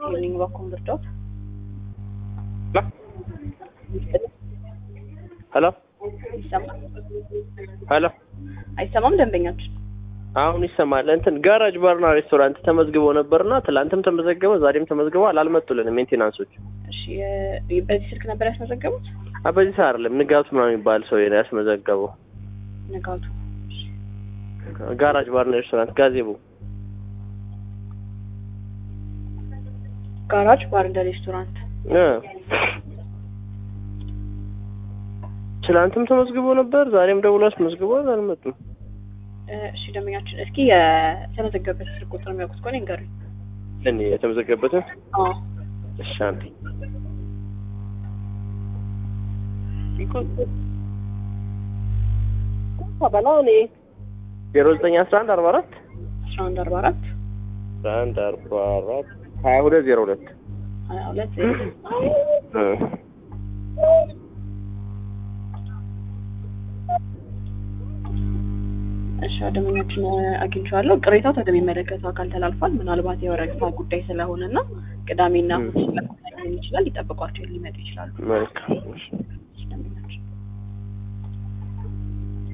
ሄልኝ ባኮም ብርዳውት ሄሎ ይሰማል ሄሎ አይሰማም? ደንበኛችን አሁን ይሰማል። እንትን ጋራጅ ባርና ሬስቶራንት ተመዝግቦ ነበርና ትላንትም ተመዘገበ፣ ዛሬም ተመዝግበዋል። አልመጡልንም ሜንቴናንሶች። እሺ የ- በዚህ ስልክ ነበር ያስመዘገቡት? አ በዚህ ሰዓት አይደለም ንጋቱ ምናምን የሚባል ሰው ነው ያስመዘገበው። ንጋቱ ጋራጅ ባርና ሬስቶራንት ጋዜቦ ጋራጅ ባር እንደ ሬስቶራንት እ ትላንትም ተመዝግቦ ነበር፣ ዛሬም ደውሎ አስመዝግቧል። አልመጡም። እ፣ እሺ ደንበኛችን እስኪ የተመዘገበበት ስልክ ቁጥር የሚያውቁት ከሆነ ይንገሩኝ። እኔ የተመዘገበትን አዎ እሺ አንዴ በላ እኔ ዜሮ ዘጠኝ አስራ አንድ አርባ አራት አስራ አንድ አርባ አራት አስራ አንድ አርባ አራት ሀያ ሁለት ዜሮ ሁለት ሀያ ሁለት ዜሮ እ እሺ ደንበኛችን አግኝቼዋለሁ። ቅሬታው ወደሚመለከተው አካል ተላልፏል። ምናልባት የወረቀታ ጉዳይ ስለሆነ እና ቅዳሜና እሑድ ስለሆነ ሊሆን ይችላል። ሊጠብቋቸው ሊመጡ ይችላሉ። መልካም እሺ